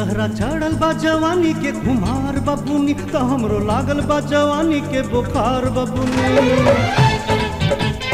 तहरा चढ़ल बा जवानी के कुमार बबुनी तो हमरो लागल बा जवानी के बुखार बबुनी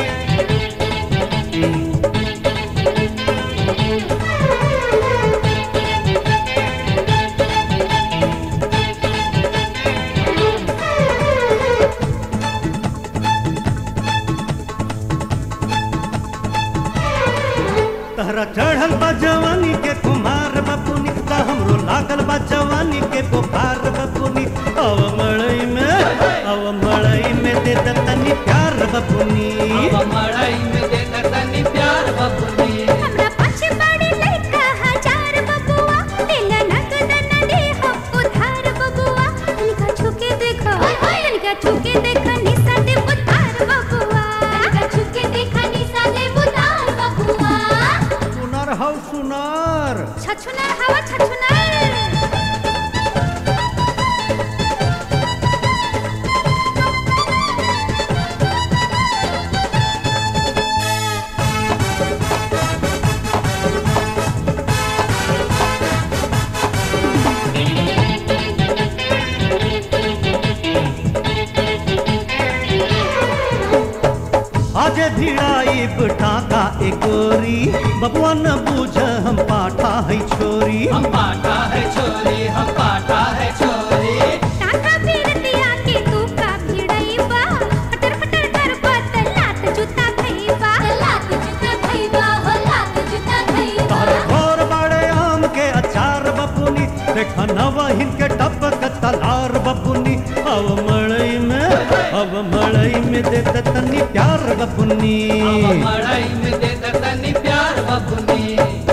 तहरा चढ़ल बा जवानी के कुमार बबुनी तो हमरो लागल बा जवानी के बुखार बबुनी अव मड़ई में अव मड़ई में दे द तनी प्यार बबुनी अब मड़ई में देता तनी प्यार बबुनी हमरा पाछे पड़े लइका हजार बबुआ दिल नगद न दे हम उधार बबुआ तनिका छुके देखो तनिका छुके देख निशा दे उधार बबुआ तनिका छुके देख निशा दे उधार बबुआ सुनर हौ सुनर छछुनर हवा छछुनर आज भिड़ाई टाका एकोरी बबुआ न बूझ हम पाठा है छोरी हम पाटा है छोरी हम पाटा है छोरी टाका फिर दिया के तू का भिड़ाईबा पटर पटर कर बत लात जूता खइबा लात जूता खइबा हो लात जूता खइबा तार घोर बाड़े आम के अचार बबुनी देखा नवहिन के टपक तलार बबुनी अब मड़ई में अब मड़ई में दे द तनी प्यार बबुनी अब मड़ई में देता तनी प्यार बबुनी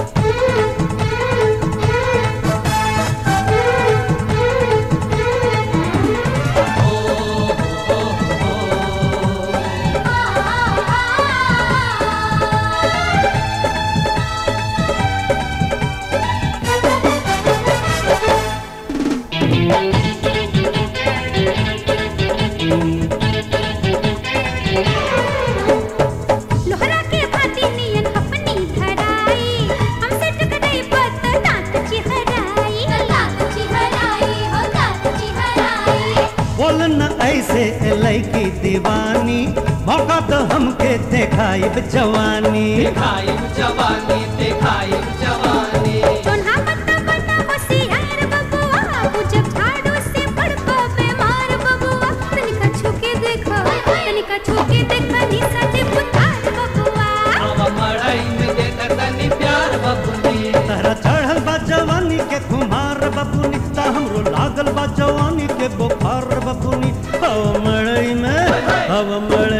लोहरा के भाती नियन अपनी धराई हमसे टकराई बत दांत चिहराई दांत चिहराई हो दांत चिहराई बोल न ऐसे लैकी दीवानी मौका तो हमके देखाई जवानी दिखाई जवानी दिखाई जवानी जोन्हा बता बता होशियार बबुआ जब झाड़ू से पड़को बीमार बबुआ तनिका छुके देखो तनिका छुके देखो निशा दे पुतार बबुआ अब मड़ई में देता तनी प्यार बबुनी तहरा चढ़ल बा जवानी के कुमार बबुनी ता हमरो लागल बा जवानी के बुखार बबुनी हव मड़ई में हव मड़ई